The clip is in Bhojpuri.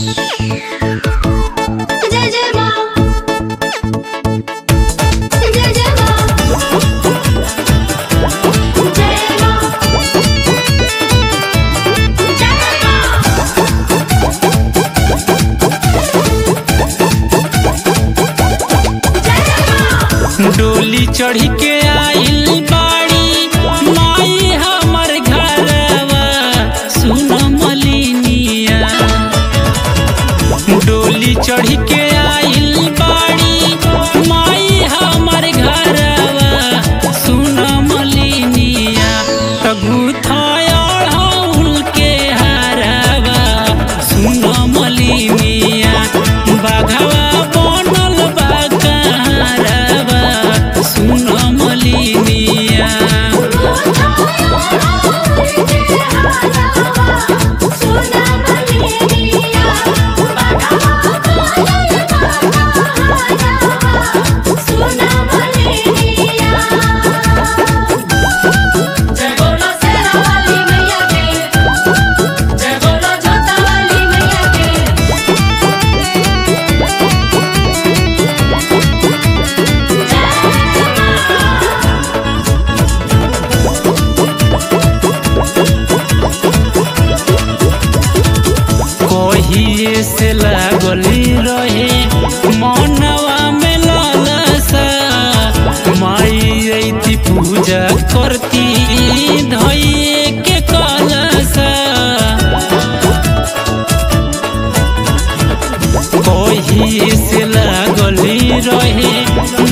जय जय माँ जय जय माँ जय माँ जय माँ डोली चढ़ी के आइल बाड़ी माई हमर घरवा सुन मलिनिया डोली चढ़ी के आइल बाड़ी माई हमर घरवा सुन मलिनिया तगु थयल के हरवा सुन मलिनिया बाघवा बनल बा कहरवा सुन मलिनिया जय बोलो शेरा वाली मैया के जय बोलो जोता वाली मैया के कहिए से लागली रहे मनवा में लालसा माई अइती पूजा करती धइए के कलसा कहिए से लागली रहे